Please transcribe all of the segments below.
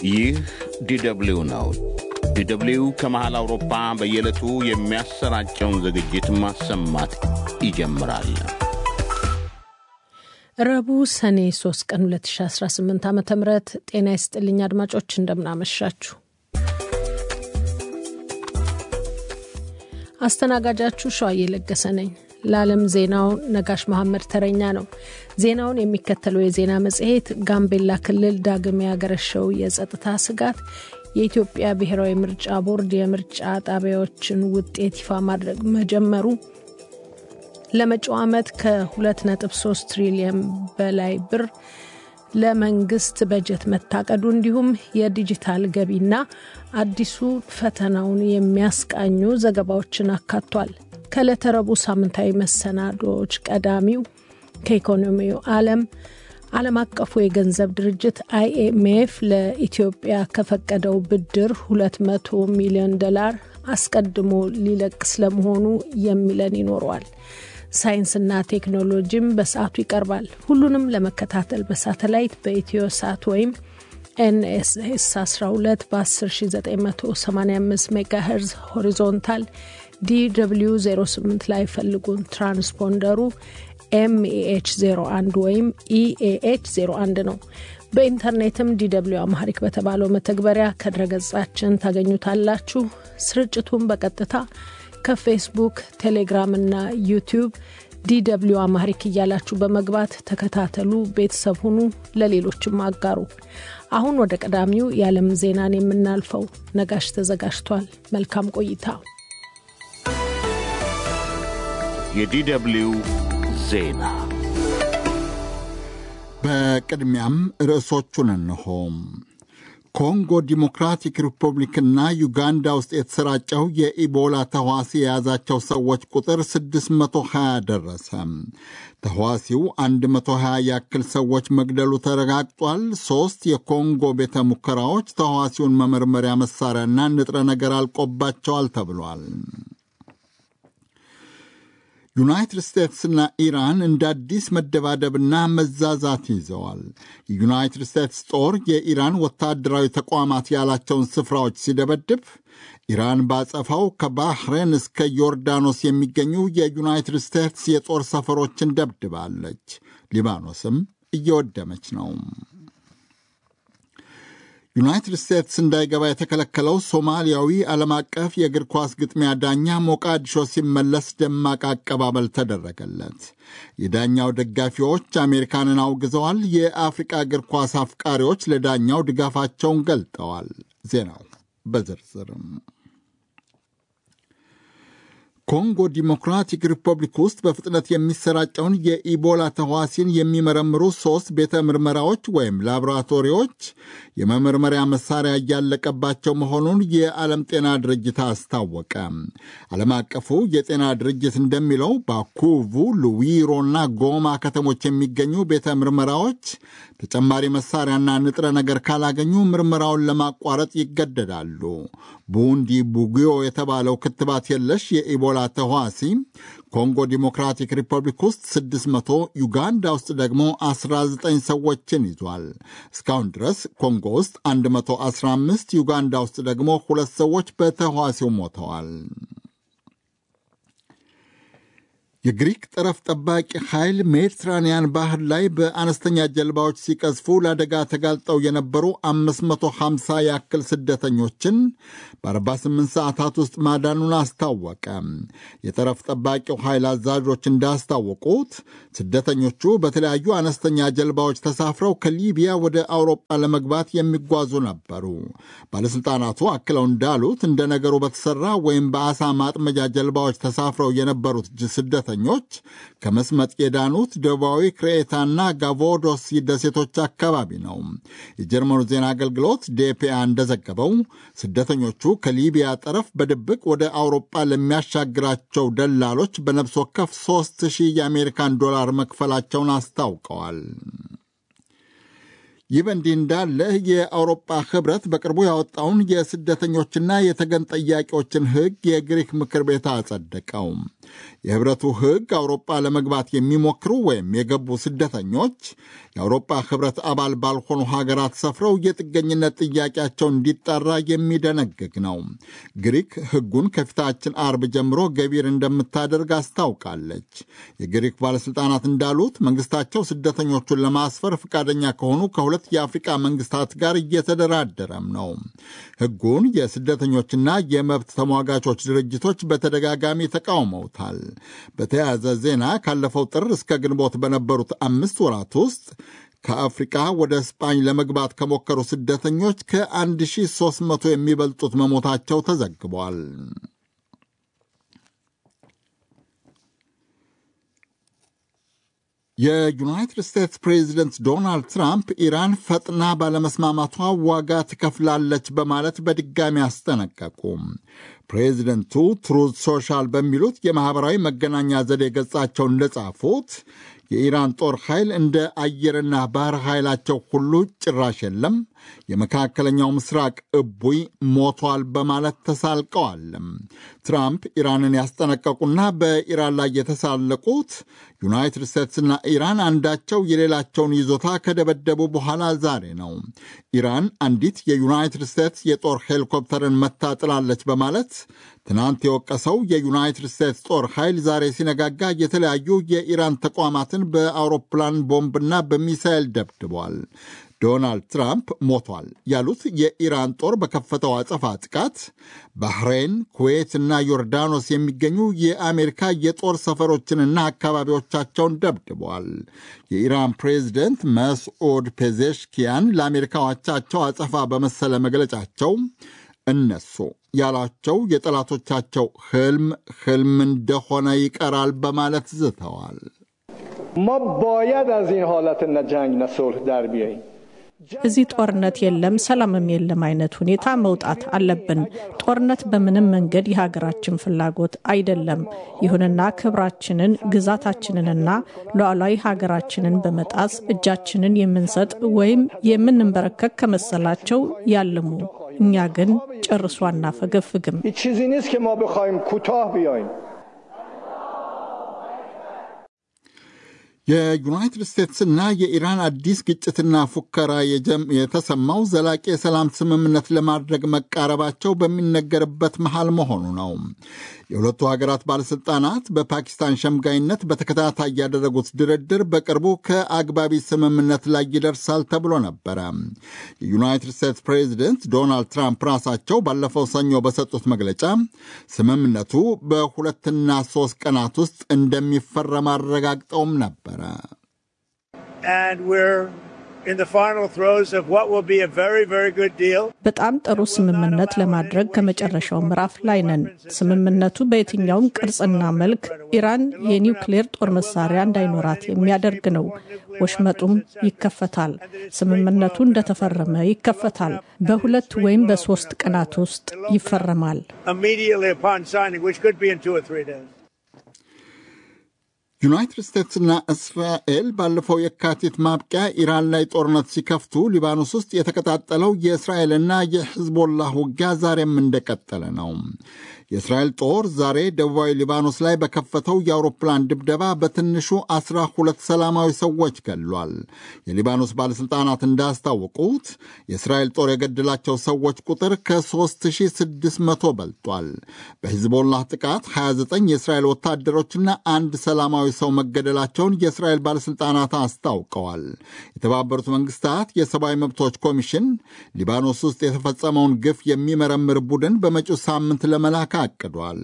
ይህ ዲደብሊው ነው። ዲደብሊው ከመሃል አውሮፓ በየዕለቱ የሚያሰራጨውን ዝግጅት ማሰማት ይጀምራል። ረቡዕ ሰኔ 3 ቀን 2018 ዓ ም ጤና ይስጥልኝ አድማጮች፣ እንደምናመሻችሁ። አስተናጋጃችሁ ሸዋዬ ለገሰ ነኝ። ለዓለም ዜናው ነጋሽ መሐመድ ተረኛ ነው። ዜናውን የሚከተለው የዜና መጽሔት ጋምቤላ ክልል ዳግም ያገረሸው የጸጥታ ስጋት፣ የኢትዮጵያ ብሔራዊ ምርጫ ቦርድ የምርጫ ጣቢያዎችን ውጤት ይፋ ማድረግ መጀመሩ፣ ለመጪው ዓመት ከ2.3 ትሪሊየን በላይ ብር ለመንግስት በጀት መታቀዱ እንዲሁም የዲጂታል ገቢና አዲሱ ፈተናውን የሚያስቃኙ ዘገባዎችን አካቷል። ከዕለተ ረቡዕ ሳምንታዊ መሰናዶዎች ቀዳሚው ከኢኮኖሚው ዓለም ዓለም አቀፉ የገንዘብ ድርጅት አይኤምኤፍ ለኢትዮጵያ ከፈቀደው ብድር 200 ሚሊዮን ዶላር አስቀድሞ ሊለቅ ስለመሆኑ የሚለን ይኖረዋል። ሳይንስና ቴክኖሎጂም በሰዓቱ ይቀርባል። ሁሉንም ለመከታተል በሳተላይት በኢትዮ ሳት ወይም ኤንኤስኤስ 12 በ10985 ሜጋሄርዝ ሆሪዞንታል ዲw 08 ላይ ፈልጉን። ትራንስፖንደሩ ኤምኤኤች 01 ወይም ኢኤኤች 01 ነው። በኢንተርኔትም ዲw አማሪክ በተባለው መተግበሪያ ከድረገጻችን ታገኙታላችሁ። ስርጭቱን በቀጥታ ከፌስቡክ፣ ቴሌግራም እና ዩቲዩብ ዲw አማሪክ እያላችሁ በመግባት ተከታተሉ፣ ቤተሰብ ሁኑ፣ ለሌሎችም አጋሩ። አሁን ወደ ቀዳሚው የዓለም ዜናን የምናልፈው ነጋሽ ተዘጋጅቷል። መልካም ቆይታ። የዲደብሊው ዜና በቅድሚያም ርዕሶቹን እንሆ። ኮንጎ ዲሞክራቲክ ሪፐብሊክና ዩጋንዳ ውስጥ የተሰራጨው የኢቦላ ተዋሲ የያዛቸው ሰዎች ቁጥር 620 ደረሰ። ተዋሲው 120 ያክል ሰዎች መግደሉ ተረጋግጧል። ሦስት የኮንጎ ቤተ ሙከራዎች ተዋሲውን መመርመሪያ መሣሪያና ንጥረ ነገር አልቆባቸዋል ተብሏል። ዩናይትድ ስቴትስና ኢራን እንደ አዲስ መደባደብና መዛዛት ይዘዋል። የዩናይትድ ስቴትስ ጦር የኢራን ወታደራዊ ተቋማት ያላቸውን ስፍራዎች ሲደበድብ፣ ኢራን ባጸፋው ከባህሬን እስከ ዮርዳኖስ የሚገኙ የዩናይትድ ስቴትስ የጦር ሰፈሮችን ደብድባለች። ሊባኖስም እየወደመች ነው። ዩናይትድ ስቴትስ እንዳይገባ የተከለከለው ሶማሊያዊ ዓለም አቀፍ የእግር ኳስ ግጥሚያ ዳኛ ሞቃዲሾ ሲመለስ ደማቅ አቀባበል ተደረገለት። የዳኛው ደጋፊዎች አሜሪካንን አውግዘዋል። የአፍሪቃ እግር ኳስ አፍቃሪዎች ለዳኛው ድጋፋቸውን ገልጠዋል። ዜናው በዝርዝርም ኮንጎ ዲሞክራቲክ ሪፐብሊክ ውስጥ በፍጥነት የሚሰራጨውን የኢቦላ ተዋሲን የሚመረምሩ ሦስት ቤተ ምርመራዎች ወይም ላቦራቶሪዎች የመመርመሪያ መሳሪያ እያለቀባቸው መሆኑን የዓለም ጤና ድርጅት አስታወቀ። ዓለም አቀፉ የጤና ድርጅት እንደሚለው ባኩቡ፣ ሉዊሮና ጎማ ከተሞች የሚገኙ ቤተ ምርመራዎች ተጨማሪ መሳሪያና ንጥረ ነገር ካላገኙ ምርመራውን ለማቋረጥ ይገደዳሉ። ቡንዲ ቡጊዮ የተባለው ክትባት የለሽ የኢቦላ ተዋሲ ኮንጎ ዲሞክራቲክ ሪፐብሊክ ውስጥ 600 ዩጋንዳ ውስጥ ደግሞ 19 ሰዎችን ይዟል። እስካሁን ድረስ ኮንጎ ውስጥ 115 ዩጋንዳ ውስጥ ደግሞ ሁለት ሰዎች በተዋሲው ሞተዋል። የግሪክ ጠረፍ ጠባቂ ኃይል ሜዲትራንያን ባህር ላይ በአነስተኛ ጀልባዎች ሲቀዝፉ ለአደጋ ተጋልጠው የነበሩ 550 ያክል ስደተኞችን በ48 ሰዓታት ውስጥ ማዳኑን አስታወቀ። የጠረፍ ጠባቂው ኃይል አዛዦች እንዳስታወቁት ስደተኞቹ በተለያዩ አነስተኛ ጀልባዎች ተሳፍረው ከሊቢያ ወደ አውሮጳ ለመግባት የሚጓዙ ነበሩ። ባለሥልጣናቱ አክለው እንዳሉት እንደ ነገሩ በተሠራ ወይም በአሳ ማጥመጃ ጀልባዎች ተሳፍረው የነበሩት ስደተ ኞች ከመስመጥ የዳኑት ደቡባዊ ክሬታና ጋቮዶስ ደሴቶች አካባቢ ነው። የጀርመኑ ዜና አገልግሎት ዴፒአ እንደዘገበው ስደተኞቹ ከሊቢያ ጠረፍ በድብቅ ወደ አውሮጳ ለሚያሻግራቸው ደላሎች በነፍስ ወከፍ 3000 የአሜሪካን ዶላር መክፈላቸውን አስታውቀዋል። ይህ በእንዲህ እንዳለ የአውሮፓ ህብረት በቅርቡ ያወጣውን የስደተኞችና የተገን ጠያቂዎችን ሕግ የግሪክ ምክር ቤት አጸደቀው። የህብረቱ ሕግ አውሮፓ ለመግባት የሚሞክሩ ወይም የገቡ ስደተኞች የአውሮፓ ህብረት አባል ባልሆኑ ሀገራት ሰፍረው የጥገኝነት ጥያቄያቸው እንዲጣራ የሚደነግግ ነው። ግሪክ ሕጉን ከፊታችን አርብ ጀምሮ ገቢር እንደምታደርግ አስታውቃለች። የግሪክ ባለሥልጣናት እንዳሉት መንግስታቸው ስደተኞቹን ለማስፈር ፈቃደኛ ከሆኑ ከሁለት የአፍሪቃ መንግስታት ጋር እየተደራደረም ነው። ሕጉን የስደተኞችና የመብት ተሟጋቾች ድርጅቶች በተደጋጋሚ ተቃውመውታል። በተያያዘ ዜና ካለፈው ጥር እስከ ግንቦት በነበሩት አምስት ወራት ውስጥ ከአፍሪቃ ወደ ስፓኝ ለመግባት ከሞከሩ ስደተኞች ከ1300 የሚበልጡት መሞታቸው ተዘግቧል። የዩናይትድ ስቴትስ ፕሬዚደንት ዶናልድ ትራምፕ ኢራን ፈጥና ባለመስማማቷ ዋጋ ትከፍላለች በማለት በድጋሚ አስጠነቀቁ። ፕሬዚደንቱ ትሩዝ ሶሻል በሚሉት የማኅበራዊ መገናኛ ዘዴ ገጻቸው እንደጻፉት የኢራን ጦር ኃይል እንደ አየርና ባህር ኃይላቸው ሁሉ ጭራሽ የለም፣ የመካከለኛው ምስራቅ እቡይ ሞቷል በማለት ተሳልቀዋል። ትራምፕ ኢራንን ያስጠነቀቁና በኢራን ላይ የተሳለቁት ዩናይትድ ስቴትስና ኢራን አንዳቸው የሌላቸውን ይዞታ ከደበደቡ በኋላ ዛሬ ነው። ኢራን አንዲት የዩናይትድ ስቴትስ የጦር ሄሊኮፕተርን መታጥላለች በማለት ትናንት የወቀሰው የዩናይትድ ስቴትስ ጦር ኃይል ዛሬ ሲነጋጋ የተለያዩ የኢራን ተቋማትን በአውሮፕላን ቦምብና በሚሳኤል ደብድቧል። ዶናልድ ትራምፕ ሞቷል ያሉት የኢራን ጦር በከፈተው አጸፋ ጥቃት ባህሬን፣ ኩዌት እና ዮርዳኖስ የሚገኙ የአሜሪካ የጦር ሰፈሮችንና አካባቢዎቻቸውን ደብድበዋል። የኢራን ፕሬዚደንት መስዑድ ፔዜሽኪያን ለአሜሪካ አቻቸው አጸፋ በመሰለ መግለጫቸው እነሱ ያሏቸው የጠላቶቻቸው ህልም ህልም እንደሆነ ይቀራል በማለት ዝተዋል። ማ ባየድ አዝ ኢን ሀለት ነ ጀንግ ነ ሱልህ ዳር ቢያይም እዚህ ጦርነት የለም ሰላምም የለም አይነት ሁኔታ መውጣት አለብን። ጦርነት በምንም መንገድ የሀገራችን ፍላጎት አይደለም። ይሁንና ክብራችንን፣ ግዛታችንንና ሉዓላዊ ሀገራችንን በመጣስ እጃችንን የምንሰጥ ወይም የምንንበረከክ ከመሰላቸው ያልሙ። እኛ ግን ጨርሶ አናፈገፍግም። هیچ چیزی نیست که ما بخوایم کوتاه بیایم የዩናይትድ ስቴትስና የኢራን አዲስ ግጭትና ፉከራ የተሰማው ዘላቂ የሰላም ስምምነት ለማድረግ መቃረባቸው በሚነገርበት መሃል መሆኑ ነው። የሁለቱ ሀገራት ባለሥልጣናት በፓኪስታን ሸምጋይነት በተከታታይ ያደረጉት ድርድር በቅርቡ ከአግባቢ ስምምነት ላይ ይደርሳል ተብሎ ነበረ። የዩናይትድ ስቴትስ ፕሬዚደንት ዶናልድ ትራምፕ ራሳቸው ባለፈው ሰኞ በሰጡት መግለጫ ስምምነቱ በሁለትና ሦስት ቀናት ውስጥ እንደሚፈረም አረጋግጠውም ነበረ። በጣም ጥሩ ስምምነት ለማድረግ ከመጨረሻው ምዕራፍ ላይ ነን። ስምምነቱ በየትኛውም ቅርጽና መልክ ኢራን የኒውክሌር ጦር መሳሪያ እንዳይኖራት የሚያደርግ ነው። ወሽመጡም ይከፈታል። ስምምነቱ እንደተፈረመ ይከፈታል። በሁለት ወይም በሶስት ቀናት ውስጥ ይፈረማል። ዩናይትድ ስቴትስና እስራኤል ባለፈው የካቲት ማብቂያ ኢራን ላይ ጦርነት ሲከፍቱ ሊባኖስ ውስጥ የተቀጣጠለው የእስራኤልና የሕዝቦላህ ውጊያ ዛሬም እንደቀጠለ ነው። የእስራኤል ጦር ዛሬ ደቡባዊ ሊባኖስ ላይ በከፈተው የአውሮፕላን ድብደባ በትንሹ አስራ ሁለት ሰላማዊ ሰዎች ገድሏል። የሊባኖስ ባለሥልጣናት እንዳስታወቁት የእስራኤል ጦር የገደላቸው ሰዎች ቁጥር ከ3600 በልጧል። በሂዝቦላህ ጥቃት 29 የእስራኤል ወታደሮችና አንድ ሰላማዊ ሰው መገደላቸውን የእስራኤል ባለሥልጣናት አስታውቀዋል። የተባበሩት መንግስታት የሰብአዊ መብቶች ኮሚሽን ሊባኖስ ውስጥ የተፈጸመውን ግፍ የሚመረምር ቡድን በመጪው ሳምንት ለመላክ አቅዷል።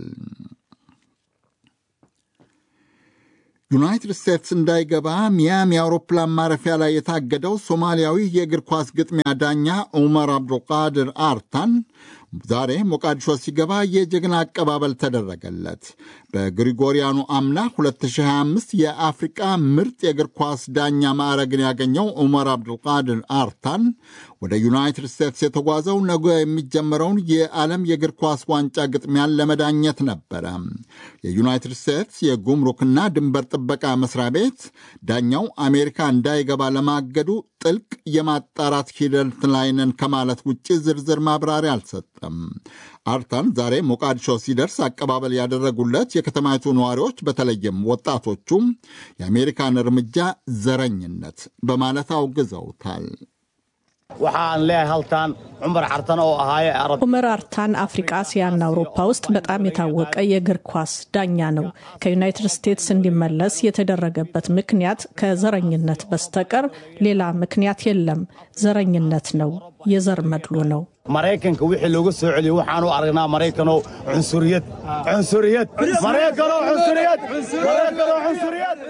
ዩናይትድ ስቴትስ እንዳይገባ ሚያሚ አውሮፕላን ማረፊያ ላይ የታገደው ሶማሊያዊ የእግር ኳስ ግጥሚያ ዳኛ ዑመር አብዱልቃድር አርታን ዛሬ ሞቃዲሾ ሲገባ የጀግና አቀባበል ተደረገለት። በግሪጎሪያኑ አምና 2025 የአፍሪቃ ምርጥ የእግር ኳስ ዳኛ ማዕረግን ያገኘው ዑመር አብዱልቃድር አርታን ወደ ዩናይትድ ስቴትስ የተጓዘው ነገ የሚጀመረውን የዓለም የእግር ኳስ ዋንጫ ግጥሚያን ለመዳኘት ነበረ። የዩናይትድ ስቴትስ የጉምሩክና ድንበር ጥበቃ መስሪያ ቤት ዳኛው አሜሪካ እንዳይገባ ለማገዱ ጥልቅ የማጣራት ሂደት ላይ ነን ከማለት ውጭ ዝርዝር ማብራሪያ አልሰጠም። አልሰጠም። አርታን ዛሬ ሞቃዲሾ ሲደርስ አቀባበል ያደረጉለት የከተማይቱ ነዋሪዎች በተለይም ወጣቶቹ የአሜሪካን እርምጃ ዘረኝነት በማለት አውግዘውታል። waxaan leeyahay halkan cumar xartan oo ahaaye arab ኡመር አርታን አፍሪቃ፣ እስያና አውሮፓ ውስጥ በጣም የታወቀ የእግር ኳስ ዳኛ ነው። ከዩናይትድ ስቴትስ እንዲመለስ የተደረገበት ምክንያት ከዘረኝነት በስተቀር ሌላ ምክንያት የለም። ዘረኝነት ነው፣ የዘር መድሎ ነው። maraykanka wixii looga soo celiyey waxaan u aragnaa maraykanoo cunsuriyad cunsuriyad maraykanoo cunsuriyad maraykanoo cunsuriyad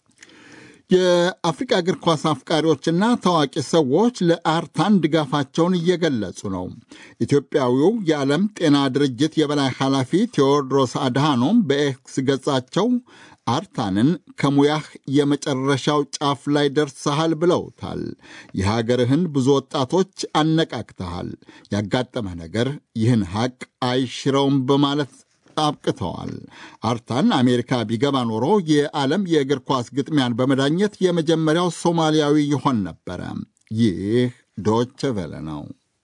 የአፍሪቃ እግር ኳስ አፍቃሪዎችና ታዋቂ ሰዎች ለአርታን ድጋፋቸውን እየገለጹ ነው። ኢትዮጵያዊው የዓለም ጤና ድርጅት የበላይ ኃላፊ ቴዎድሮስ አድሃኖም በኤክስ ገጻቸው አርታንን ከሙያህ የመጨረሻው ጫፍ ላይ ደርሰሃል ብለውታል። የሀገርህን ብዙ ወጣቶች አነቃቅተሃል። ያጋጠመህ ነገር ይህን ሐቅ አይሽረውም በማለት አብቅተዋል። አርታን አሜሪካ ቢገባ ኖሮ የዓለም የእግር ኳስ ግጥሚያን በመዳኘት የመጀመሪያው ሶማሊያዊ ይሆን ነበረ። ይህ ዶች ቬለ ነው።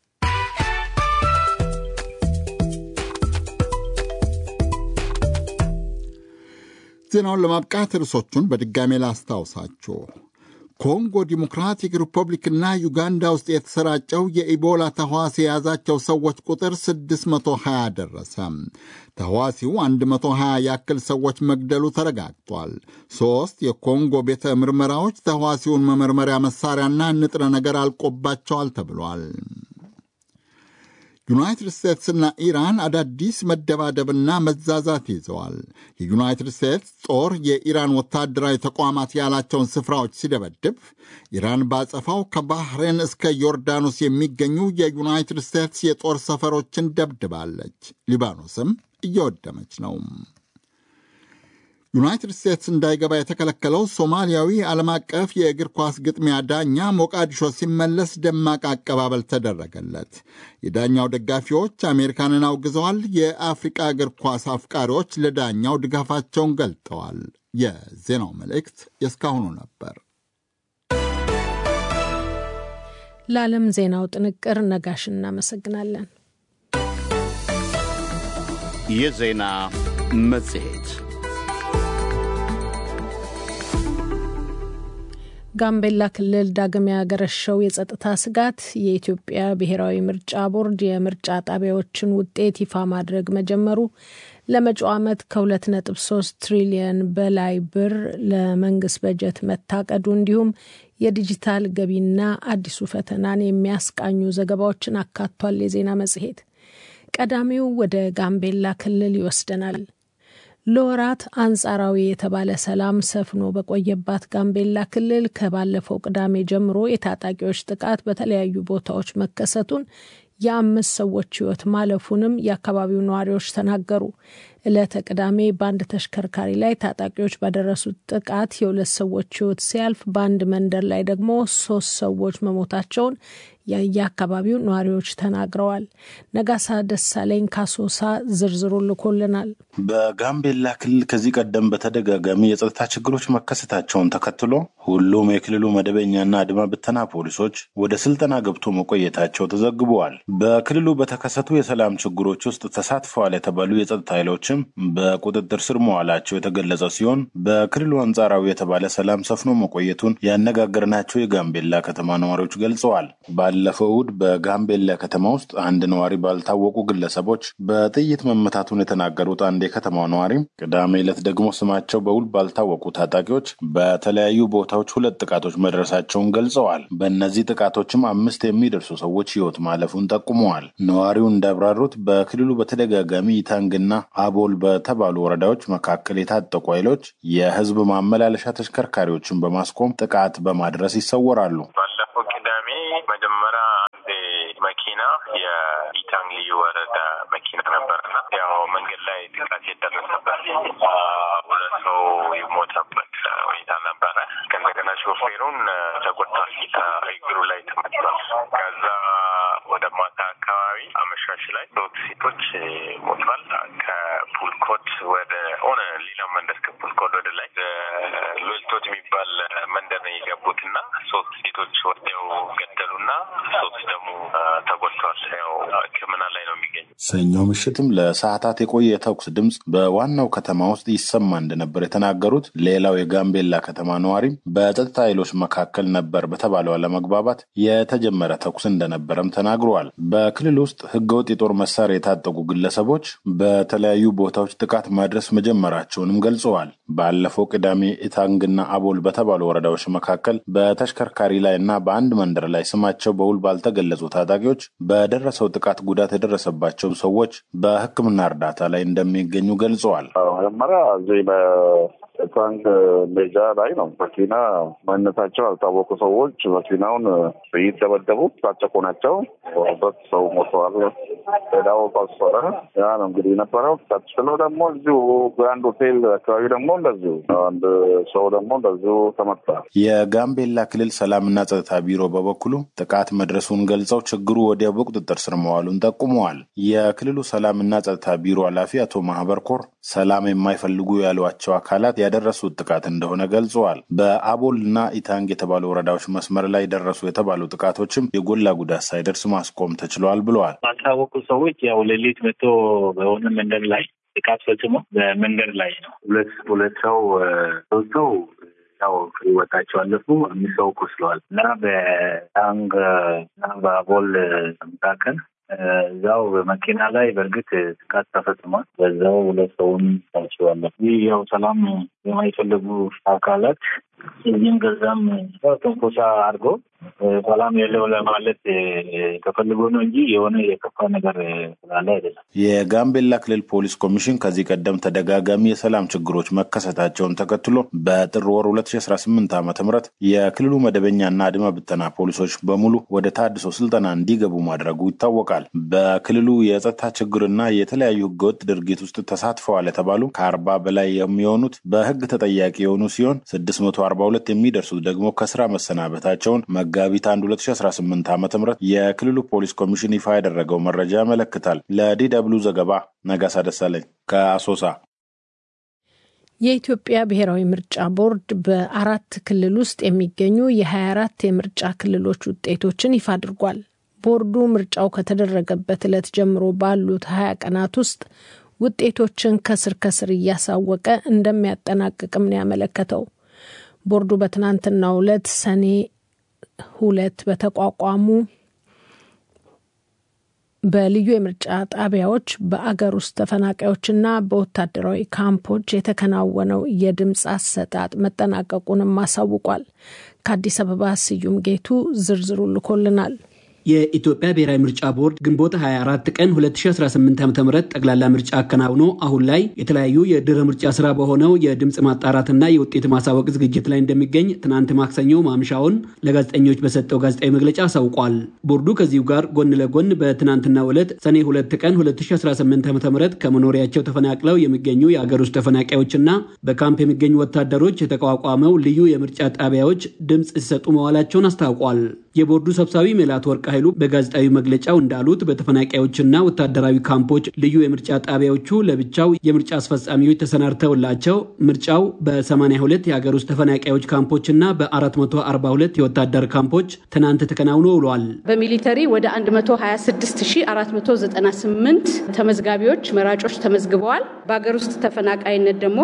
ዜናውን ለማብቃት ርዕሶቹን በድጋሜ ላስታውሳችሁ። ኮንጎ ዲሞክራቲክ ሪፐብሊክና ዩጋንዳ ውስጥ የተሰራጨው የኢቦላ ተህዋሲ የያዛቸው ሰዎች ቁጥር 620 ደረሰ። ተህዋሲው 120 ያክል ሰዎች መግደሉ ተረጋግጧል። ሦስት የኮንጎ ቤተ ምርመራዎች ተህዋሲውን መመርመሪያ መሳሪያና ንጥረ ነገር አልቆባቸዋል ተብሏል። ዩናይትድ ስቴትስና ኢራን አዳዲስ መደባደብና መዛዛት ይዘዋል። የዩናይትድ ስቴትስ ጦር የኢራን ወታደራዊ ተቋማት ያላቸውን ስፍራዎች ሲደበድብ፣ ኢራን ባጸፋው ከባህሬን እስከ ዮርዳኖስ የሚገኙ የዩናይትድ ስቴትስ የጦር ሰፈሮችን ደብድባለች። ሊባኖስም እየወደመች ነው። ዩናይትድ ስቴትስ እንዳይገባ የተከለከለው ሶማሊያዊ ዓለም አቀፍ የእግር ኳስ ግጥሚያ ዳኛ ሞቃዲሾ ሲመለስ ደማቅ አቀባበል ተደረገለት። የዳኛው ደጋፊዎች አሜሪካንን አውግዘዋል። የአፍሪቃ እግር ኳስ አፍቃሪዎች ለዳኛው ድጋፋቸውን ገልጠዋል። የዜናው መልእክት የእስካሁኑ ነበር። ለዓለም ዜናው ጥንቅር ነጋሽ እናመሰግናለን። የዜና መጽሔት ጋምቤላ ክልል ዳግም ያገረሸው የጸጥታ ስጋት የኢትዮጵያ ብሔራዊ ምርጫ ቦርድ የምርጫ ጣቢያዎችን ውጤት ይፋ ማድረግ መጀመሩ፣ ለመጪው ዓመት ከ2.3 ትሪሊየን በላይ ብር ለመንግስት በጀት መታቀዱ፣ እንዲሁም የዲጂታል ገቢና አዲሱ ፈተናን የሚያስቃኙ ዘገባዎችን አካቷል። የዜና መጽሔት ቀዳሚው ወደ ጋምቤላ ክልል ይወስደናል። ለወራት አንጻራዊ የተባለ ሰላም ሰፍኖ በቆየባት ጋምቤላ ክልል ከባለፈው ቅዳሜ ጀምሮ የታጣቂዎች ጥቃት በተለያዩ ቦታዎች መከሰቱን የአምስት ሰዎች ሕይወት ማለፉንም የአካባቢው ነዋሪዎች ተናገሩ። ዕለተ ቅዳሜ በአንድ ተሽከርካሪ ላይ ታጣቂዎች ባደረሱት ጥቃት የሁለት ሰዎች ሕይወት ሲያልፍ በአንድ መንደር ላይ ደግሞ ሶስት ሰዎች መሞታቸውን የየአካባቢው ነዋሪዎች ተናግረዋል። ነጋሳ ደሳለኝ ካሶሳ ዝርዝሩ ልኮልናል። በጋምቤላ ክልል ከዚህ ቀደም በተደጋጋሚ የጸጥታ ችግሮች መከሰታቸውን ተከትሎ ሁሉም የክልሉ መደበኛና አድማ ብተና ፖሊሶች ወደ ስልጠና ገብቶ መቆየታቸው ተዘግበዋል። በክልሉ በተከሰቱ የሰላም ችግሮች ውስጥ ተሳትፈዋል የተባሉ የጸጥታ ኃይሎችም በቁጥጥር ስር መዋላቸው የተገለጸ ሲሆን በክልሉ አንጻራዊ የተባለ ሰላም ሰፍኖ መቆየቱን ያነጋገርናቸው የጋምቤላ ከተማ ነዋሪዎች ገልጸዋል። ባለፈው እሁድ በጋምቤላ ከተማ ውስጥ አንድ ነዋሪ ባልታወቁ ግለሰቦች በጥይት መመታቱን የተናገሩት አንድ የከተማው ነዋሪ ቅዳሜ ዕለት ደግሞ ስማቸው በውል ባልታወቁ ታጣቂዎች በተለያዩ ቦታዎች ሁለት ጥቃቶች መድረሳቸውን ገልጸዋል። በእነዚህ ጥቃቶችም አምስት የሚደርሱ ሰዎች ሕይወት ማለፉን ጠቁመዋል። ነዋሪው እንዳብራሩት በክልሉ በተደጋጋሚ ኢታንግና አቦል በተባሉ ወረዳዎች መካከል የታጠቁ ኃይሎች የሕዝብ ማመላለሻ ተሽከርካሪዎችን በማስቆም ጥቃት በማድረስ ይሰወራሉ። ባለፈው ቅዳሜ መጀመሪያ አንድ መኪና የኢታንግ ልዩ ወረዳ መኪና ነበርና ያው መንገድ ላይ ጥቃት የደረሰበት ሁለት ሰው የሞተበት ሁኔታ ነበረ። ከእንደገና ሾፌሩን ተጎድቷል፣ እግሩ ላይ ተመቷል። ከዛ ወደ ማታ አካባቢ አመሻሽ ላይ ሶስት ሴቶች ሞቷል። ከፑልኮት ወደ ሆነ ሌላ መንደር ከፑልኮት ወደ ላይ ሎልቶት የሚባል መንደር ነው የገቡት እና ሶስት ሴቶች ወዲያው ገደሉና ሶስት ደግሞ ተጎድተዋል። ያው ሕክምና ላይ ነው የሚገኙ። ሰኞ ምሽትም ለሰዓታት የቆየ የተኩስ ድምፅ በዋናው ከተማ ውስጥ ይሰማ እንደነበር የተናገሩት ሌላው የጋምቤላ ከተማ ነዋሪም በጸጥታ ኃይሎች መካከል ነበር በተባለው አለመግባባት የተጀመረ ተኩስ እንደነበረም ተናግረዋል። በክልል ውስጥ ህገወጥ የጦር መሳሪያ የታጠቁ ግለሰቦች በተለያዩ ቦታዎች ጥቃት ማድረስ መጀመራቸውንም ገልጸዋል። ባለፈው ቅዳሜ ኢታንግና አቦል በተባሉ ወረዳዎች መካከል በተሽከርካሪ ላይ እና በአንድ መንደር ላይ ስማቸው በውል ባልተገለጹ ታጣቂዎች በደረሰው ጥቃት ጉዳት የደረሰባቸው ሰዎች በሕክምና እርዳታ ላይ እንደሚገኙ ገልጸዋል። መጀመሪያ እዚህ በታንክ ሜጃ ላይ ነው መኪና ማንነታቸው ያልታወቁ ሰዎች መኪናውን ጥይት ደበደቡ። ታጨቁ ናቸው። ሁለት ሰው ሞተዋል። ሌላው ቆሰለ። ያ ነው እንግዲህ የነበረው። ቀጥሎ ደግሞ እዚሁ ግራንድ ሆቴል አካባቢ ደግሞ እንደዚሁ አንድ ሰው ደግሞ እንደዚሁ ተመታ። የጋምቤላ ክልል ሰላምና ጸጥታ ቢሮ በበኩሉ ጥቃት መድረሱን ገልጸው ችግሩ ወዲያው በቁጥጥር ስር መዋሉን ጠቁመዋል። የክልሉ ሰላምና ጸጥታ ቢሮ ኃላፊ አቶ ማህበር ኮር ሰላም የማይፈልጉ ያሏቸው አካላት ያደረሱት ጥቃት እንደሆነ ገልጸዋል። በአቦል እና ኢታንግ የተባሉ ወረዳዎች መስመር ላይ ደረሱ የተባሉ ጥቃቶችም የጎላ ጉዳት ሳይደርስ ማስቆም ተችሏል ብለዋል። ባልታወቁ ሰዎች ያው ሌሊት መጥቶ በሆነ መንገድ ላይ ጥቃት ፈጽሞ በመንገድ ላይ ነው ሁለት ሁለት ሰው ሶስት ሰው ያው ህይወታቸው አለፉ። አምስት ሰው ቆስለዋል እና በታንግ እና በአቦል መካከል እዛው በመኪና ላይ በእርግጥ ጥቃት ተፈጽሟል። በዛው ሁለት ሰውን ታችዋለሁ። ይህ ያው ሰላም የማይፈልጉ አካላት እዚህም ገዛም ትንኮሳ አድርጎ ሰላም የለው ለማለት ተፈልጎ ነው እንጂ የሆነ የከፋ ነገር ስላለ አይደለም። የጋምቤላ ክልል ፖሊስ ኮሚሽን ከዚህ ቀደም ተደጋጋሚ የሰላም ችግሮች መከሰታቸውን ተከትሎ በጥር ወር 2018 ዓ ም የክልሉ መደበኛና አድማ ብተና ፖሊሶች በሙሉ ወደ ታድሶ ስልጠና እንዲገቡ ማድረጉ ይታወቃል። በክልሉ የጸጥታ ችግርና የተለያዩ ህገወጥ ድርጊት ውስጥ ተሳትፈዋል የተባሉ ከአርባ በላይ የሚሆኑት በህግ ተጠያቂ የሆኑ ሲሆን 642 የሚደርሱት ደግሞ ከስራ መሰናበታቸውን መጋቢት 1 2018 ዓ ም የክልሉ ፖሊስ ኮሚሽን ይፋ ያደረገው መረጃ ያመለክታል። ለዲ ደብሉ ዘገባ ነጋሳ ደሳለኝ ከአሶሳ። የኢትዮጵያ ብሔራዊ ምርጫ ቦርድ በአራት ክልል ውስጥ የሚገኙ የ24 የምርጫ ክልሎች ውጤቶችን ይፋ አድርጓል። ቦርዱ ምርጫው ከተደረገበት ዕለት ጀምሮ ባሉት 20 ቀናት ውስጥ ውጤቶችን ከስር ከስር እያሳወቀ እንደሚያጠናቅቅም ነው ያመለከተው። ቦርዱ በትናንትናው ዕለት ሰኔ ሁለት በተቋቋሙ በልዩ የምርጫ ጣቢያዎች በአገር ውስጥ ተፈናቃዮችና በወታደራዊ ካምፖች የተከናወነው የድምፅ አሰጣጥ መጠናቀቁንም አሳውቋል። ከአዲስ አበባ ስዩም ጌቱ ዝርዝሩ ልኮልናል። የኢትዮጵያ ብሔራዊ ምርጫ ቦርድ ግንቦት 24 ቀን 2018 ዓ ም ጠቅላላ ምርጫ አከናውኖ አሁን ላይ የተለያዩ የድህረ ምርጫ ስራ በሆነው የድምፅ ማጣራትና የውጤት ማሳወቅ ዝግጅት ላይ እንደሚገኝ ትናንት ማክሰኞ ማምሻውን ለጋዜጠኞች በሰጠው ጋዜጣዊ መግለጫ አሳውቋል። ቦርዱ ከዚሁ ጋር ጎን ለጎን በትናንትናው ዕለት ሰኔ 2 ቀን 2018 ዓ ም ከመኖሪያቸው ተፈናቅለው የሚገኙ የአገር ውስጥ ተፈናቃዮችና በካምፕ የሚገኙ ወታደሮች የተቋቋመው ልዩ የምርጫ ጣቢያዎች ድምፅ ሲሰጡ መዋላቸውን አስታውቋል። የቦርዱ ሰብሳቢ ሜላት ወርቅ ኃይሉ በጋዜጣዊ መግለጫው እንዳሉት በተፈናቃዮችና ወታደራዊ ካምፖች ልዩ የምርጫ ጣቢያዎቹ ለብቻው የምርጫ አስፈጻሚዎች ተሰናድተውላቸው ምርጫው በ82 የሀገር ውስጥ ተፈናቃዮች ካምፖችና በ442 የወታደር ካምፖች ትናንት ተከናውኖ ውሏል። በሚሊተሪ ወደ 126498 ተመዝጋቢዎች መራጮች ተመዝግበዋል። በሀገር ውስጥ ተፈናቃይነት ደግሞ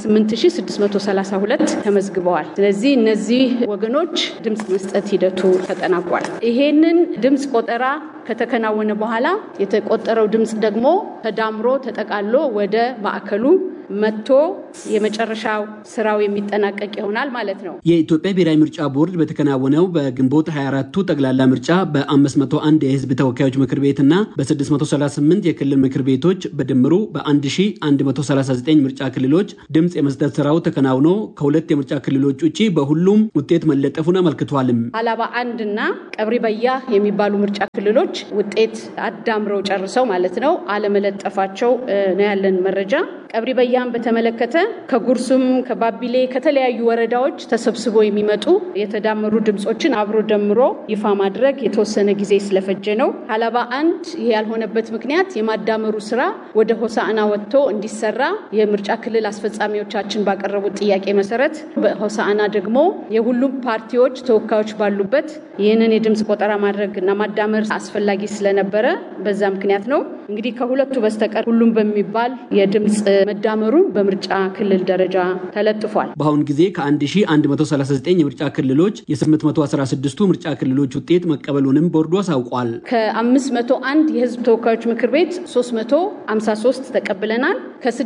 28632 ተመዝግበዋል። ስለዚህ እነዚህ ወገኖች ድምፅ መስጠት ሂደቱ ተጠናቋል። ይሄንን ድምፅ ቆጠራ ከተከናወነ በኋላ የተቆጠረው ድምፅ ደግሞ ተዳምሮ ተጠቃሎ ወደ ማዕከሉ መጥቶ የመጨረሻው ስራው የሚጠናቀቅ ይሆናል ማለት ነው። የኢትዮጵያ ብሔራዊ ምርጫ ቦርድ በተከናወነው በግንቦት 24ቱ ጠቅላላ ምርጫ በ501 የህዝብ ተወካዮች ምክር ቤትና በ638 የክልል ምክር ቤቶች በድምሩ በ1139 ምርጫ ክልሎች ድምፅ የመስጠት ስራው ተከናውኖ ከሁለት የምርጫ ክልሎች ውጭ በሁሉም ውጤት መለጠፉን አመልክቷልም። ሀላባ አንድ እና ቀብሪ በያ የሚባሉ ምርጫ ክልሎች ውጤት አዳምረው ጨርሰው ማለት ነው አለመለጠፋቸው ነው ያለን መረጃ። ቀብሪ በያን በተመለከተ ከጉርሱም ከባቢሌ ከተለያዩ ወረዳዎች ተሰብስቦ የሚመጡ የተዳመሩ ድምፆችን አብሮ ደምሮ ይፋ ማድረግ የተወሰነ ጊዜ ስለፈጀ ነው። ሀላባ አንድ ይህ ያልሆነበት ምክንያት የማዳመሩ ስራ ወደ ሆሳዕና ወጥቶ እንዲሰራ የምርጫ ክልል አስፈጻሚዎቻችን ባቀረቡት ጥያቄ መሰረት በሆሳዕና ደግሞ የሁሉም ፓርቲዎች ተወካዮች ባሉበት ይህንን የድምፅ ቆጠራ ማድረግ እና ማዳመር አስፈላጊ ስለነበረ በዛ ምክንያት ነው። እንግዲህ ከሁለቱ በስተቀር ሁሉም በሚባል የድምፅ መዳመሩ በምርጫ ክልል ደረጃ ተለጥፏል። በአሁኑ ጊዜ ከ1139 የምርጫ ክልሎች የ816ቱ ምርጫ ክልሎች ውጤት መቀበሉንም ቦርዱ አሳውቋል። ከ501 የህዝብ ተወካዮች ምክር ቤት 353 ተቀብለናል።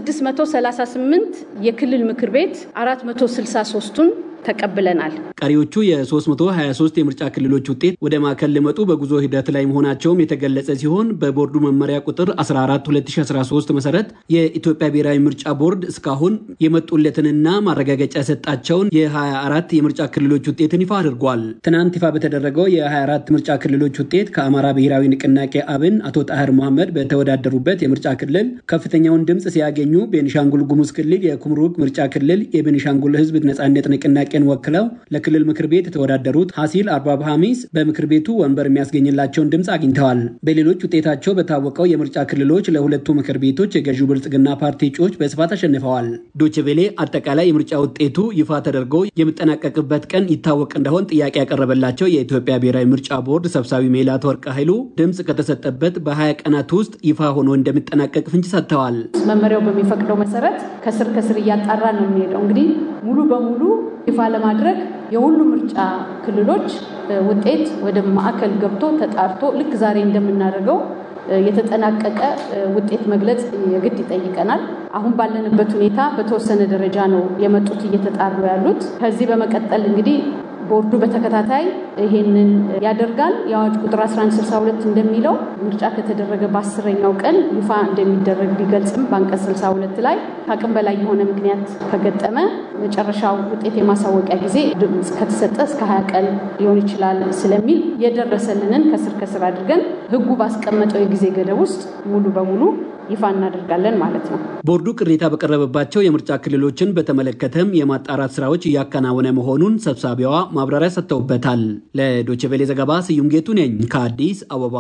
ከ638 የክልል ምክር ቤት 463ቱን ተቀብለናል። ቀሪዎቹ የ323 የምርጫ ክልሎች ውጤት ወደ ማዕከል ሊመጡ በጉዞ ሂደት ላይ መሆናቸውም የተገለጸ ሲሆን በቦርዱ መመሪያ ቁጥር 14 2013 መሰረት የኢትዮጵያ ብሔራዊ ምርጫ ቦርድ እስካሁን የመጡለትንና ማረጋገጫ የሰጣቸውን የ24 የምርጫ ክልሎች ውጤትን ይፋ አድርጓል። ትናንት ይፋ በተደረገው የ24 ምርጫ ክልሎች ውጤት ከአማራ ብሔራዊ ንቅናቄ አብን አቶ ጣህር መሐመድ በተወዳደሩበት የምርጫ ክልል ከፍተኛውን ድምፅ ሲያገኙ ቤኒሻንጉል ጉሙዝ ክልል የኩምሩክ ምርጫ ክልል የቤኒሻንጉል ህዝብ ነጻነት ንቅናቄ ጥያቄን ወክለው ለክልል ምክር ቤት የተወዳደሩት ሐሲል አርባብ ሐሚስ በምክር ቤቱ ወንበር የሚያስገኝላቸውን ድምፅ አግኝተዋል። በሌሎች ውጤታቸው በታወቀው የምርጫ ክልሎች ለሁለቱ ምክር ቤቶች የገዢው ብልጽግና ፓርቲ እጩዎች በስፋት አሸንፈዋል። ዶችቬሌ አጠቃላይ የምርጫ ውጤቱ ይፋ ተደርጎ የሚጠናቀቅበት ቀን ይታወቅ እንደሆን ጥያቄ ያቀረበላቸው የኢትዮጵያ ብሔራዊ ምርጫ ቦርድ ሰብሳቢ ሜላት ወርቅ ኃይሉ ድምፅ ከተሰጠበት በ20 ቀናት ውስጥ ይፋ ሆኖ እንደሚጠናቀቅ ፍንጭ ሰጥተዋል። መመሪያው በሚፈቅደው መሰረት ከስር ከስር እያጣራ ነው የሚሄደው እንግዲህ ሙሉ በሙሉ ይፋ ለማድረግ የሁሉ ምርጫ ክልሎች ውጤት ወደ ማዕከል ገብቶ ተጣርቶ ልክ ዛሬ እንደምናደርገው የተጠናቀቀ ውጤት መግለጽ የግድ ይጠይቀናል። አሁን ባለንበት ሁኔታ በተወሰነ ደረጃ ነው የመጡት እየተጣሩ ያሉት። ከዚህ በመቀጠል እንግዲህ ቦርዱ በተከታታይ ይሄንን ያደርጋል። የአዋጅ ቁጥር 1162 እንደሚለው ምርጫ ከተደረገ በአስረኛው ቀን ይፋ እንደሚደረግ ቢገልጽም በአንቀጽ 62 ላይ ከአቅም በላይ የሆነ ምክንያት ከገጠመ መጨረሻው ውጤት የማሳወቂያ ጊዜ ድምፅ ከተሰጠ እስከ 20 ቀን ሊሆን ይችላል ስለሚል የደረሰልንን ከስር ከስር አድርገን ሕጉ ባስቀመጠው የጊዜ ገደብ ውስጥ ሙሉ በሙሉ ይፋ እናደርጋለን ማለት ነው። ቦርዱ ቅሬታ በቀረበባቸው የምርጫ ክልሎችን በተመለከተም የማጣራት ስራዎች እያከናወነ መሆኑን ሰብሳቢዋ ማብራሪያ ሰጥተውበታል። ለዶችቬሌ ዘገባ ስዩም ጌቱ ነኝ ከአዲስ አበባ።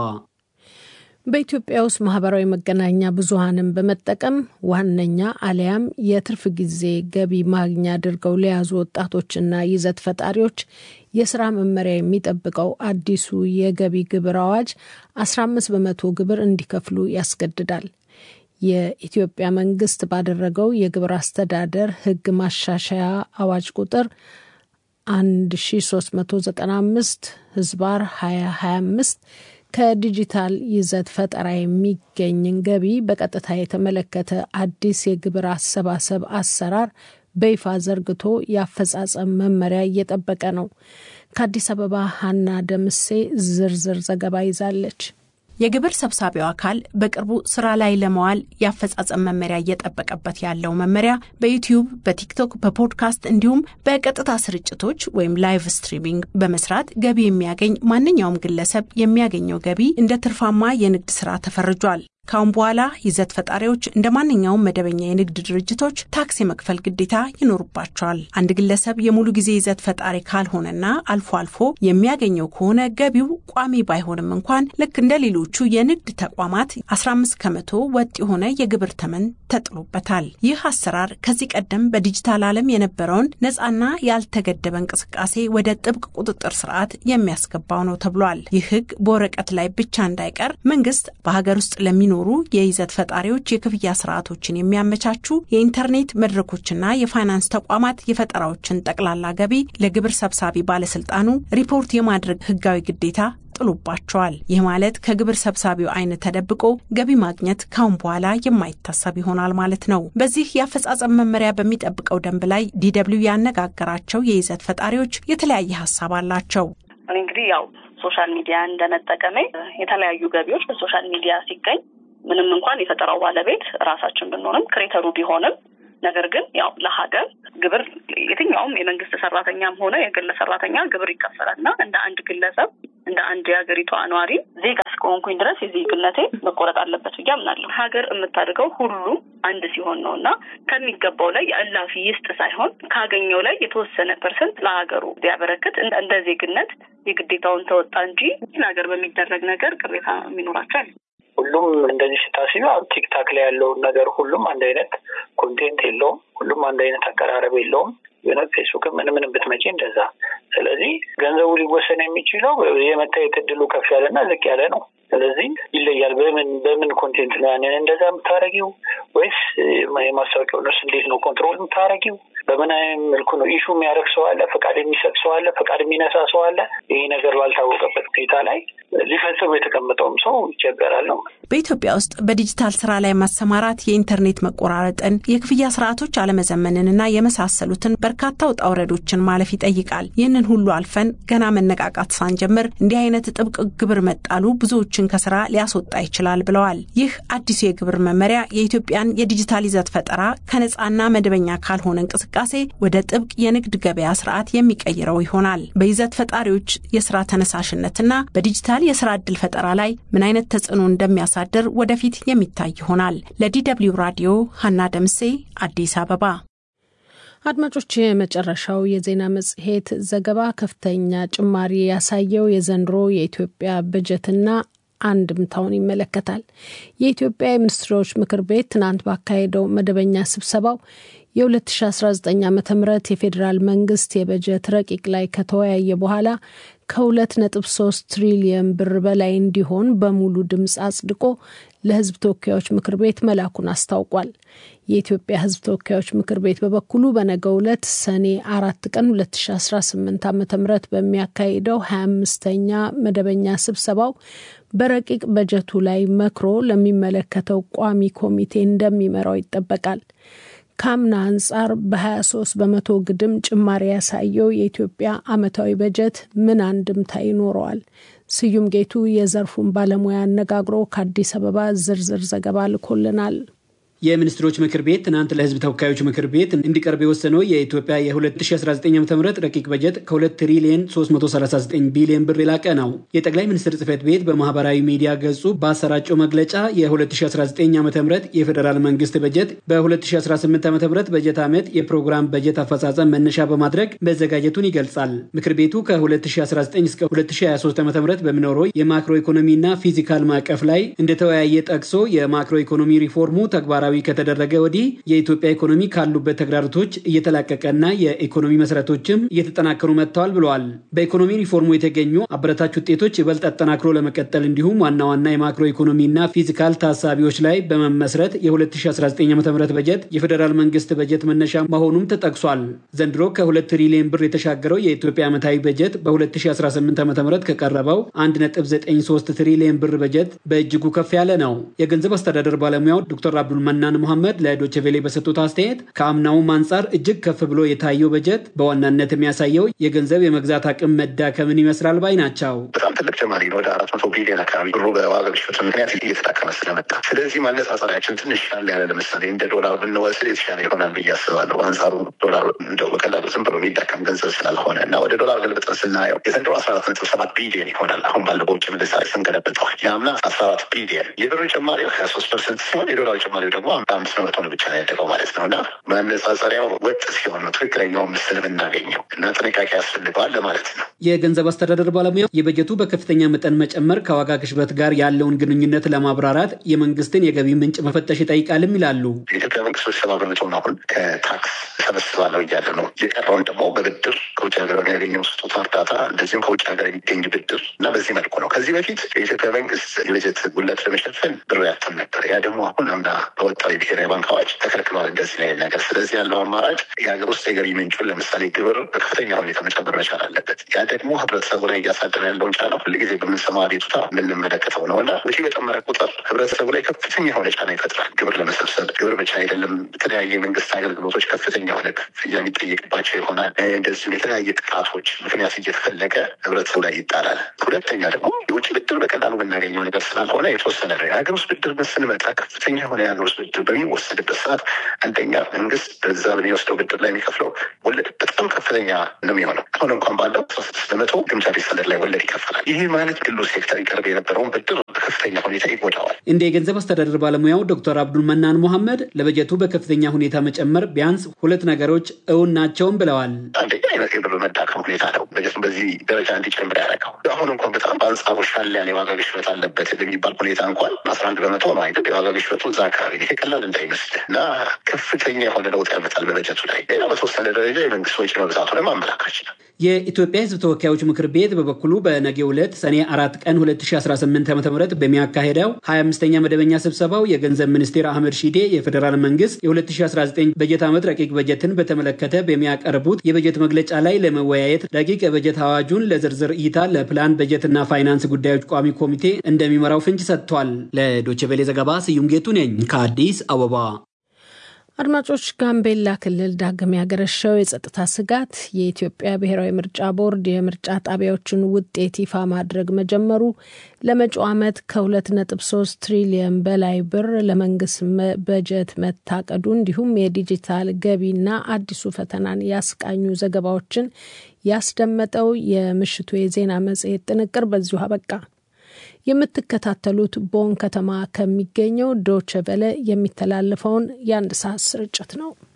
በኢትዮጵያ ውስጥ ማህበራዊ መገናኛ ብዙሃንን በመጠቀም ዋነኛ አሊያም የትርፍ ጊዜ ገቢ ማግኛ አድርገው ለያዙ ወጣቶችና ይዘት ፈጣሪዎች የስራ መመሪያ የሚጠብቀው አዲሱ የገቢ ግብር አዋጅ 15 በመቶ ግብር እንዲከፍሉ ያስገድዳል። የኢትዮጵያ መንግስት ባደረገው የግብር አስተዳደር ሕግ ማሻሻያ አዋጅ ቁጥር 1395 ህዝባር 2025 ከዲጂታል ይዘት ፈጠራ የሚገኝን ገቢ በቀጥታ የተመለከተ አዲስ የግብር አሰባሰብ አሰራር በይፋ ዘርግቶ የአፈጻጸም መመሪያ እየጠበቀ ነው። ከአዲስ አበባ ሀና ደምሴ ዝርዝር ዘገባ ይዛለች። የግብር ሰብሳቢው አካል በቅርቡ ስራ ላይ ለመዋል የአፈጻጸም መመሪያ እየጠበቀበት ያለው መመሪያ በዩቲዩብ፣ በቲክቶክ፣ በፖድካስት እንዲሁም በቀጥታ ስርጭቶች ወይም ላይቭ ስትሪሚንግ በመስራት ገቢ የሚያገኝ ማንኛውም ግለሰብ የሚያገኘው ገቢ እንደ ትርፋማ የንግድ ስራ ተፈርጇል። ካሁን በኋላ ይዘት ፈጣሪዎች እንደ ማንኛውም መደበኛ የንግድ ድርጅቶች ታክስ የመክፈል ግዴታ ይኖርባቸዋል። አንድ ግለሰብ የሙሉ ጊዜ ይዘት ፈጣሪ ካልሆነና አልፎ አልፎ የሚያገኘው ከሆነ ገቢው ቋሚ ባይሆንም እንኳን ልክ እንደ ሌሎቹ የንግድ ተቋማት 15 ከመቶ ወጥ የሆነ የግብር ተመን ተጥሎበታል። ይህ አሰራር ከዚህ ቀደም በዲጂታል ዓለም የነበረውን ነፃና ያልተገደበ እንቅስቃሴ ወደ ጥብቅ ቁጥጥር ስርዓት የሚያስገባው ነው ተብሏል። ይህ ህግ በወረቀት ላይ ብቻ እንዳይቀር መንግስት በሀገር ውስጥ ለሚኖሩ የይዘት ፈጣሪዎች የክፍያ ስርዓቶችን የሚያመቻቹ የኢንተርኔት መድረኮችና የፋይናንስ ተቋማት የፈጠራዎችን ጠቅላላ ገቢ ለግብር ሰብሳቢ ባለስልጣኑ ሪፖርት የማድረግ ህጋዊ ግዴታ ጥሎባቸዋል። ይህ ማለት ከግብር ሰብሳቢው አይን ተደብቆ ገቢ ማግኘት ካሁን በኋላ የማይታሰብ ይሆናል ማለት ነው። በዚህ የአፈጻጸም መመሪያ በሚጠብቀው ደንብ ላይ ዲደብሊው ያነጋገራቸው የይዘት ፈጣሪዎች የተለያየ ሀሳብ አላቸው። እኔ እንግዲህ ያው ሶሻል ሚዲያ እንደመጠቀሜ የተለያዩ ገቢዎች በሶሻል ሚዲያ ሲገኝ ምንም እንኳን የፈጠራው ባለቤት ራሳችን ብንሆንም ክሬተሩ ቢሆንም ነገር ግን ያው ለሀገር ግብር የትኛውም የመንግስት ሰራተኛም ሆነ የግል ሰራተኛ ግብር ይከፈላል እና እንደ አንድ ግለሰብ እንደ አንድ የሀገሪቷ ነዋሪ ዜጋ እስከሆነ እስከሆንኩኝ ድረስ የዜግነቴ መቆረጥ አለበት ብዬ አምናለሁ። ሀገር የምታድገው ሁሉ አንድ ሲሆን ነው እና ከሚገባው ላይ እላፊ ይስጥ ሳይሆን ካገኘው ላይ የተወሰነ ፐርሰንት ለሀገሩ ቢያበረክት እንደ ዜግነት የግዴታውን ተወጣ እንጂ ለሀገር በሚደረግ ነገር ቅሬታ የሚኖራቸው አለ። ሁሉም እንደዚህ ስታስቢ ቲክታክ ላይ ያለውን ነገር ሁሉም አንድ አይነት ኮንቴንት የለውም። ሁሉም አንድ አይነት አቀራረብ የለውም። የሆነ ፌስቡክም ምን ምንም ብትመጪ እንደዛ። ስለዚህ ገንዘቡ ሊወሰን የሚችለው የመታየት እድሉ ከፍ ያለና ዝቅ ያለ ነው። ስለዚህ ይለያል። በምን በምን ኮንቴንት ነው ያንን እንደዛ የምታደረጊው ወይስ የማስታወቂያው ነርስ እንዴት ነው ኮንትሮል የምታደረጊው? በምን አይነት መልኩ ነው ኢሹ የሚያደርግ ሰው አለ፣ ፈቃድ የሚሰጥ ሰው አለ፣ ፈቃድ የሚነሳ ሰው አለ። ይህ ነገር ባልታወቀበት ሁኔታ ላይ ሊፈጽሙ የተቀመጠውም ሰው ይቸገራል ነው። በኢትዮጵያ ውስጥ በዲጂታል ስራ ላይ ማሰማራት የኢንተርኔት መቆራረጥን፣ የክፍያ ስርዓቶች አለመዘመንንና የመሳሰሉትን በርካታ ውጣ ውረዶችን ማለፍ ይጠይቃል። ይህንን ሁሉ አልፈን ገና መነቃቃት ሳንጀምር እንዲህ አይነት ጥብቅ ግብር መጣሉ ብዙዎችን ከስራ ሊያስወጣ ይችላል ብለዋል። ይህ አዲሱ የግብር መመሪያ የኢትዮጵያን የዲጂታል ይዘት ፈጠራ ከነጻና መደበኛ ካልሆነ እንቅስቃሴ ወደ ጥብቅ የንግድ ገበያ ስርዓት የሚቀይረው ይሆናል። በይዘት ፈጣሪዎች የስራ ተነሳሽነትና በዲጂታል የስራ ዕድል ፈጠራ ላይ ምን አይነት ተጽዕኖ እንደሚያሳድር ወደፊት የሚታይ ይሆናል። ለዲ ደብልዩ ራዲዮ ሀና ደምሴ አዲስ አበባ። አድማጮች፣ የመጨረሻው የዜና መጽሔት ዘገባ ከፍተኛ ጭማሪ ያሳየው የዘንድሮ የኢትዮጵያ በጀትና አንድምታውን ይመለከታል። የኢትዮጵያ የሚኒስትሮች ምክር ቤት ትናንት ባካሄደው መደበኛ ስብሰባው የ2019 ዓ ም የፌዴራል መንግስት የበጀት ረቂቅ ላይ ከተወያየ በኋላ ከ2.3 ትሪሊየን ብር በላይ እንዲሆን በሙሉ ድምፅ አጽድቆ ለሕዝብ ተወካዮች ምክር ቤት መላኩን አስታውቋል። የኢትዮጵያ ሕዝብ ተወካዮች ምክር ቤት በበኩሉ በነገው ዕለት ሰኔ አራት ቀን 2018 ዓ ም በሚያካሂደው 25ኛ መደበኛ ስብሰባው በረቂቅ በጀቱ ላይ መክሮ ለሚመለከተው ቋሚ ኮሚቴ እንደሚመራው ይጠበቃል። ከአምና አንጻር በ23 በመቶ ግድም ጭማሪ ያሳየው የኢትዮጵያ ዓመታዊ በጀት ምን አንድምታ ይኖረዋል? ስዩም ጌቱ የዘርፉን ባለሙያ አነጋግሮ ከአዲስ አበባ ዝርዝር ዘገባ ልኮልናል። የሚኒስትሮች ምክር ቤት ትናንት ለህዝብ ተወካዮች ምክር ቤት እንዲቀርብ የወሰነው የኢትዮጵያ የ2019 ዓ ም ረቂቅ በጀት ከ2 ትሪሊየን 339 ቢሊዮን ብር የላቀ ነው። የጠቅላይ ሚኒስትር ጽህፈት ቤት በማህበራዊ ሚዲያ ገጹ ባሰራጨው መግለጫ የ2019 ዓ ም የፌዴራል መንግስት በጀት በ2018 ዓ ም በጀት ዓመት የፕሮግራም በጀት አፈጻጸም መነሻ በማድረግ መዘጋጀቱን ይገልጻል። ምክር ቤቱ ከ2019 እስከ 2023 ዓ ም በሚኖረው የማክሮ ኢኮኖሚና ፊዚካል ማዕቀፍ ላይ እንደተወያየ ጠቅሶ የማክሮ ኢኮኖሚ ሪፎርሙ ተግባራዊ ተግባራዊ ከተደረገ ወዲህ የኢትዮጵያ ኢኮኖሚ ካሉበት ተግዳሮቶች እየተላቀቀና የኢኮኖሚ መሰረቶችም እየተጠናከሩ መጥተዋል ብለዋል። በኢኮኖሚ ሪፎርሙ የተገኙ አበረታች ውጤቶች ይበልጥ አጠናክሮ ለመቀጠል እንዲሁም ዋና ዋና የማክሮ ኢኮኖሚና ፊዚካል ታሳቢዎች ላይ በመመስረት የ2019 ዓ ም በጀት የፌዴራል መንግስት በጀት መነሻ መሆኑም ተጠቅሷል። ዘንድሮ ከ2 ትሪሊዮን ብር የተሻገረው የኢትዮጵያ ዓመታዊ በጀት በ2018 ዓ ም ከቀረበው 1.93 ትሪሊዮን ብር በጀት በእጅጉ ከፍ ያለ ነው። የገንዘብ አስተዳደር ባለሙያው ዶክተር አብዱል መናን መሐመድ ለዶቼ ቬሌ በሰጡት አስተያየት ከአምናውም አንጻር እጅግ ከፍ ብሎ የታየው በጀት በዋናነት የሚያሳየው የገንዘብ የመግዛት አቅም መዳከምን ይመስላል ባይ ናቸው። በጣም ትልቅ ጭማሪ ነው። ወደ አራት መቶ ቢሊዮን አካባቢ ብሩ በዋጋ ግሽበት ምክንያት እየተዳከመ ስለመጣ፣ ስለዚህ ማነጻጸሪያችን ትንሽ ያለ ያለ ለምሳሌ እንደ ዶላር ብንወስድ የተሻለ ይሆናል ብዬ አስባለሁ። አንጻሩ ዶላር እንደው በቀላሉ ዝም ብሎ የሚዳከም ገንዘብ ስላልሆነ እና ወደ ዶላር ገልብጠን ስናየው የዘንድሮ አስራ አራት ነጥብ ሰባት ቢሊዮን ይሆናል። አሁን ባለው በውጭ ምንዛሪ ስንገለብጠው የአምና አስራ አራት ቢሊዮን የብሩ ጭማሪው ሀያ ሶስት ፐርሰንት ሲሆን የዶላር ጭማሪው ደግሞ አምስት በመቶ ነው ብቻ ነው ያደገው ማለት ነው። እና ማነጻጸሪያው ወጥ ሲሆን ነው ትክክለኛውን ምስል የምናገኘው እና ጥንቃቄ ያስፈልገዋል ለማለት ነው። የገንዘብ አስተዳደር ባለሙያ የበጀቱ በከፍተኛ መጠን መጨመር ከዋጋ ግሽበት ጋር ያለውን ግንኙነት ለማብራራት የመንግስትን የገቢ ምንጭ መፈተሽ ይጠይቃልም ይላሉ። የኢትዮጵያ መንግስት ሰባ በመቶውን አሁን ከታክስ ሰበስባለሁ እያለ ነው። የቀረውን ደግሞ በብድር ከውጭ ሀገር የሚያገኘው ስጦታ እርዳታ፣ እንደዚሁም ከውጭ ሀገር የሚገኝ ብድር እና በዚህ መልኩ ነው። ከዚህ በፊት የኢትዮጵያ መንግስት የበጀት ጉለት ለመሸፈን ብር ያትም ነበር። ያ ደግሞ አሁን አምና በወጣው የብሔራዊ ባንክ አዋጅ ተከልክሏል። እንደዚህ ላይ ነገር ስለዚህ ያለው አማራጭ የሀገር ውስጥ የገቢ ምንጩን ለምሳሌ ግብር በከፍተኛ ሁኔታ መጨመር መቻል አለበት። ያ ደግሞ ህብረተሰቡ ላይ እያሳደረ ያለውን ጫና ሁልጊዜ በምንሰማው አቤቱታ የምንመለከተው ነው እና ወጪ በጨመረ ቁጥር ህብረተሰቡ ላይ ከፍተኛ የሆነ ጫና ይፈጥራል። ግብር ለመሰብሰብ ግብር ብቻ አይደለም፣ የተለያየ የመንግስት አገልግሎቶች ከፍተኛ የሆነ ክፍያ የሚጠየቅባቸው ይሆናል። እንደዚሁም የተለያየ ጥቃቶች ምክንያት እየተፈለገ ህብረተሰቡ ላይ ይጣላል። ሁለተኛ ደግሞ የውጭ ብድር በቀላሉ የምናገኘው ነገር ስላልሆነ የተወሰነ ነው። የሀገር ውስጥ ብድር ስንመጣ ከፍተኛ የሆነ የሀገር ውስጥ ብድር በሚወሰድበት ሰዓት አንደኛ መንግስት በዛ በሚወስደው ብድር ላይ የሚከፍለው ወለድ በጣም ከፍተኛ ነው የሚሆነው። አሁን እንኳን ባለው አስራ ስድስት በመቶ ግምጃ ቤት ሰነድ ላይ ወለድ ይከፈላል። ይህ ማለት ግሉ ሴክተር ይቀርብ የነበረውን ብድር በከፍተኛ ሁኔታ ይጎዳዋል። እንደ የገንዘብ አስተዳደር ባለሙያው ዶክተር አብዱል መናን ሞሐመድ ለበጀቱ በከፍተኛ ሁኔታ መጨመር ቢያንስ ሁለት ነገሮች እውን ናቸውም ብለዋል። አንደኛ አይነት የብር መዳከም ሁኔታ ነው በጀቱን በዚህ ደረጃ እንዲጨምር ያደረገው። አሁን እንኳን በጣም በአንጻሩ ሻል ያለ የዋጋ ግሽበት አለበት በሚባል ሁኔታ እንኳን አስራ አንድ በመቶ ነው አይደል የዋጋ ግሽበቱ እዛ አካባቢ ይሄ ቀላል እንዳይመስል እና ከፍተኛ የሆነ ለውጥ ያመጣል በበጀቱ ላይ። ሌላ በተወሰነ ደረጃ የመንግስት ወጪ መብዛቱንም አመላካች ነው። የኢትዮጵያ ሕዝብ ተወካዮች ምክር ቤት በበኩሉ በነገው ዕለት ሰኔ አራት ቀን 2018 ዓ ም በሚያካሄደው 25ኛ መደበኛ ስብሰባው የገንዘብ ሚኒስቴር አህመድ ሺዴ የፌዴራል መንግስት የ2019 በጀት ዓመት ረቂቅ በጀትን በተመለከተ በሚያቀርቡት የበጀት መግለጫ ላይ ለመወያየት ረቂቅ የበጀት አዋጁን ለዝርዝር እይታ ለፕላን በጀትና ፋይናንስ ጉዳዮች ቋሚ ኮሚቴ እንደሚመራው ፍንጭ ሰጥቷል። ለዶይቼ ቬለ ዘገባ ስዩም ጌቱ ነኝ ከአዲስ አበባ። አድማጮች፣ ጋምቤላ ክልል ዳግም ያገረሸው የጸጥታ ስጋት የኢትዮጵያ ብሔራዊ ምርጫ ቦርድ የምርጫ ጣቢያዎችን ውጤት ይፋ ማድረግ መጀመሩ፣ ለመጪው ዓመት ከ2.3 ትሪሊየን በላይ ብር ለመንግስት በጀት መታቀዱ፣ እንዲሁም የዲጂታል ገቢና አዲሱ ፈተናን ያስቃኙ ዘገባዎችን ያስደመጠው የምሽቱ የዜና መጽሔት ጥንቅር በዚሁ አበቃ። የምትከታተሉት ቦን ከተማ ከሚገኘው ዶቸ ቨለ የሚተላለፈውን የአንድ ሰዓት ስርጭት ነው።